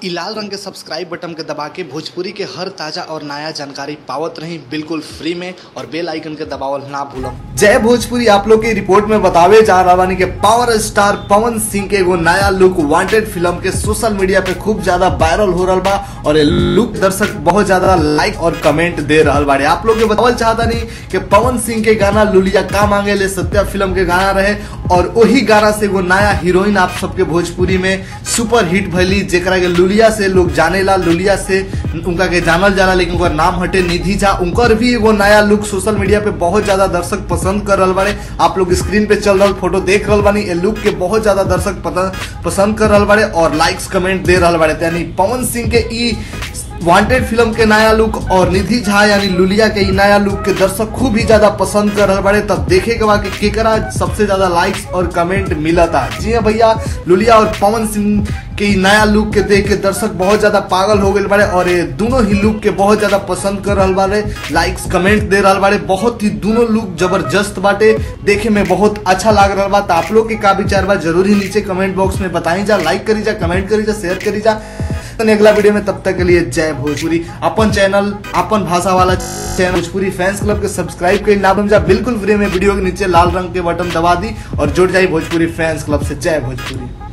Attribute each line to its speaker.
Speaker 1: इ लाल रंग के सब्सक्राइब बटन के दबा के भोजपुरी के हर ताजा और नया जानकारी पावत रही बिल्कुल फ्री में और बेल आइकन के दबावल ना भूलम
Speaker 2: जय भोजपुरी आप लोग के रिपोर्ट में बतावे जा रहा बानी के पावर स्टार पवन सिंह के एगो नया लुक वांटेड फिल्म के सोशल मीडिया पे खूब ज्यादा वायरल हो रहा बा और ये लुक दर्शक बहुत ज्यादा लाइक और कमेंट दे रहा बाड़े आप लोग के बतावल चाहता नहीं कि पवन सिंह के गाना लुलिया का मांगे ले सत्या फिल्म के गाना रहे और वही गाना से एगो नया हीरोइन आप सबके भोजपुरी में सुपर हिट भैली जेकरा के लुलिया से लोग जानेला लुलिया से उनका के जानल जाला लेकिन उनका नाम हटे निधि झा उनकर भी एगो नया लुक सोशल मीडिया पे बहुत ज्यादा दर्शक पसंद कर रहा बाड़े आप लोग स्क्रीन पे चल रहा फोटो देख रहा बानी ये लुक के बहुत ज्यादा दर्शक पता- पसंद कर रहा बाड़े और लाइक्स कमेंट दे रहा बाड़े यानी पवन सिंह के ई वांटेड फिल्म के नया लुक और निधि झा यानी लुलिया के ई नया लुक के दर्शक खूब ही ज्यादा पसंद कर रहे बाड़े तब देखे के बाद कि केकरा सबसे ज्यादा लाइक्स और कमेंट मिला था जी हाँ भैया लुलिया और पवन सिंह के ई नया लुक के देख के दर्शक बहुत ज्यादा पागल हो गए बाड़े और ये दोनों ही लुक के बहुत ज्यादा पसंद कर रहा बाड़े लाइक्स कमेंट दे रहा बाड़े बहुत ही दोनों लुक जबरदस्त बाटे देखे में बहुत अच्छा लग रहा बा तो आप लोग के का विचार बा जरूर ही नीचे कमेंट बॉक्स में बताई जा लाइक करी जा कमेंट करी जा शेयर करी जा तो अगला वीडियो में तब तक के लिए जय भोजपुरी अपन चैनल अपन भाषा वाला चैनल भोजपुरी फैंस क्लब के सब्सक्राइब करी ना बन जा बिल्कुल फ्री में वीडियो के नीचे लाल रंग के बटन दबा दी और जुड़ जाई भोजपुरी फैंस क्लब से जय भोजपुरी